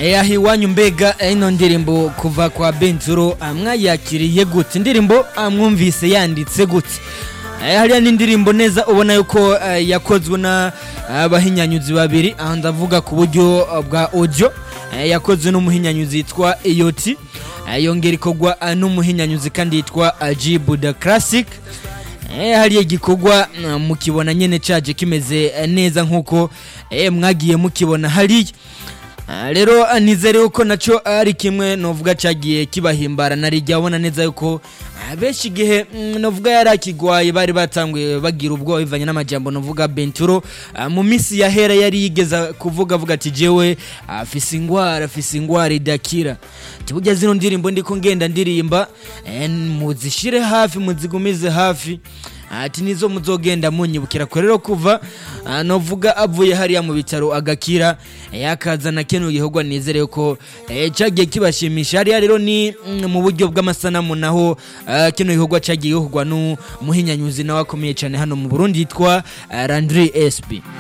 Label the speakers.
Speaker 1: aho iwanyu mbega ino ndirimbo kuva kwa benzuro mwayakiriye gute indirimbo mwumvise yanditse gute hariya n'indirimbo neza ubona yuko yakozwe n'abahinyanyuzi babiri aha ndavuga ku buryo bwa audio yakozwe n'umuhinyanyuzi yitwa iyoti yongera ikorwa n'umuhinyanyuzi kandi yitwa jibu da classic hariya igikorwa mukibona nyine caje kimeze neza nk'uko mwagiye mukibona hariya rero nizere yuko nacyo ari kimwe novuga cyagiye kibahimbara narijya abona neza yuko benshi igihe novuga yari akigwaye bari batanguye bagira ubwoba bivanye n'amajambo novuga benturo mu minsi yahera yari yigeza kuvuga avuga ati jewe afise ingwara afise ingwara idakira tibujya zino ndirimbo ndiko ngenda ndirimba muzishire hafi muzigumize hafi ati nizo muzogenda munyibukira ko rero kuva novuga avuye hariya mu bitaro agakira yakazana kino gikorwa nizere ko cyagiye kibashimisha hariya rero ni mu buryo bw'amasanamu naho kino gikorwa cyagiye gikorwa n'umuhinyanyuzi nawe akomeye cyane hano mu Burundi yitwa Landry SP